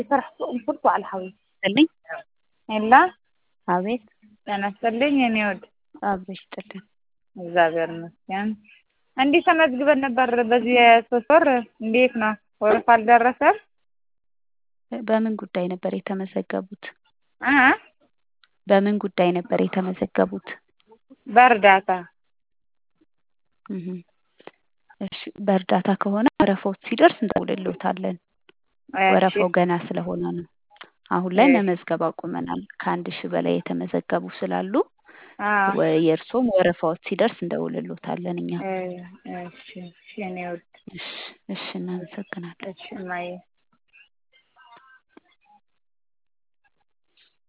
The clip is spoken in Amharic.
فرحت على الحوي ይስጥልኝ። ኤላ አቤት ጤና ይስጥልኝ የኔ ወድ አብሮ ይስጥልን። እግዚአብሔር ይመስገን። እንዲህ ተመዝግበን ነበር በዚህ የሶስት ወር እንዴት ነው? ወረፋ አልደረሰም? በምን ጉዳይ ነበር የተመዘገቡት? እ በምን ጉዳይ ነበር የተመዘገቡት? በእርዳታ እህ እሺ፣ በእርዳታ ከሆነ ወረፋው ሲደርስ እንደውልልዎታለን። ወረፋው ገና ስለሆነ ነው። አሁን ላይ እሺ። መመዝገብ አቁመናል። ከአንድ ሺህ በላይ የተመዘገቡ ስላሉ አዎ ወ- የእርስዎም ወረፋዎት ሲደርስ እንደውልልዎታለን እኛ። እ እሺ እሺ የኔ ወድ እሺ እሺ፣ እናመሰግናለን። እሺ ማየ